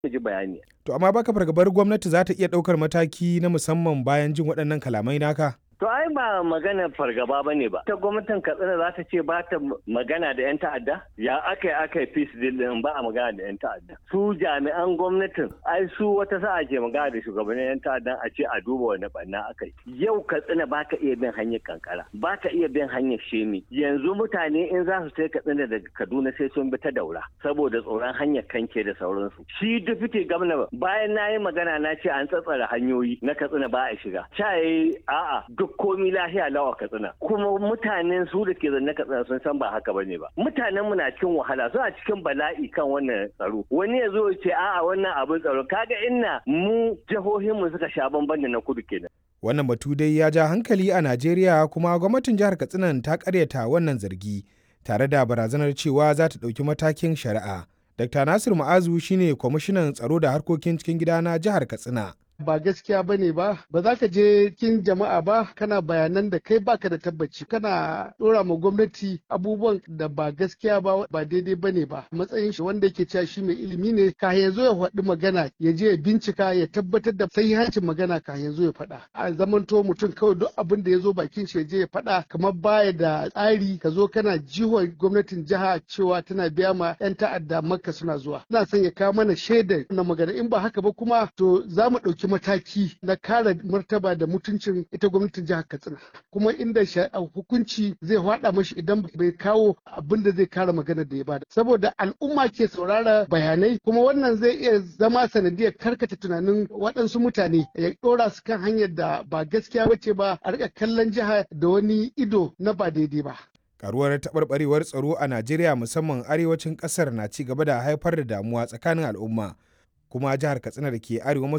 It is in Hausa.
mu ji bayani. To amma baka fargabar gwamnati za ta iya ɗaukar mataki na musamman bayan jin waɗannan kalamai naka? To ai ba magana fargaba ba ne ba. Ta gwamnatin Katsina za ta ce ba ta magana da 'yan ta'adda? Ya aka yi aka yi peace deal din ba a magana da 'yan ta'adda. Su jami'an gwamnatin ai su wata sa'a ke magana da shugabannin 'yan ta'addan a ce a duba wani ɓanna aka yi. Yau Katsina ba ka iya bin hanyar kankara, ba ka iya bin hanyar shemi. Yanzu mutane in za su sai Katsina daga Kaduna sai sun bi ta daura saboda tsoron hanyar kanke da sauransu. Shi dufite gwamna bayan na yi magana na ce an tsatsara hanyoyi na Katsina ba a shiga. Ca a'a duk komi lahiya lawa katsina kuma mutanen su da ke zanne katsina sun san ba haka bane ba mutanen mu na cikin wahala suna cikin bala'i kan wannan tsaro wani ya zo ce a'a wannan abin tsaro kaga inna mu jihohin mu suka sha bamban da na kudu kenan wannan batu dai ya ja hankali a Najeriya kuma gwamnatin jihar Katsina ta karyata wannan zargi tare da barazanar cewa za ta ɗauki matakin shari'a Dr. Nasir Ma'azu shine kwamishinan tsaro da harkokin cikin gida na jihar Katsina. ba gaskiya ba ne ba ba za ka je kin jama'a ba kana bayanan da kai baka da tabbaci kana dora ma gwamnati abubuwan da ba gaskiya ba ba daidai ba ne ba matsayin shi wanda yake cewa shi mai ilimi ne ka ya zo ya faɗi magana ya je ya bincika ya tabbatar da sahihancin magana ka ya zo ya faɗa a zamanto mutum kawai duk abin da ya zo bakin shi ya je ya faɗa kamar baya da tsari ka zo kana jiwon gwamnatin jiha cewa tana biya ma 'yan ta'adda makka suna zuwa ina son ya kawo mana shaida na magana in ba haka ba kuma to za mu ɗauki mataki na kare martaba da mutuncin ita gwamnatin jihar katsina kuma inda hukunci zai hada mashi idan bai kawo abin da zai kare maganar da ya bada saboda al'umma ke saurara bayanai kuma wannan zai iya zama sanadiyar karkata tunanin waɗansu mutane ya ɗora su kan hanyar da ba gaskiya bace ba a rika kallon jiha da wani ido na ba daidai ba karuwar taɓarɓarewar tsaro a najeriya musamman arewacin ƙasar na ci gaba da haifar da damuwa tsakanin al'umma kuma jihar katsina da ke arewa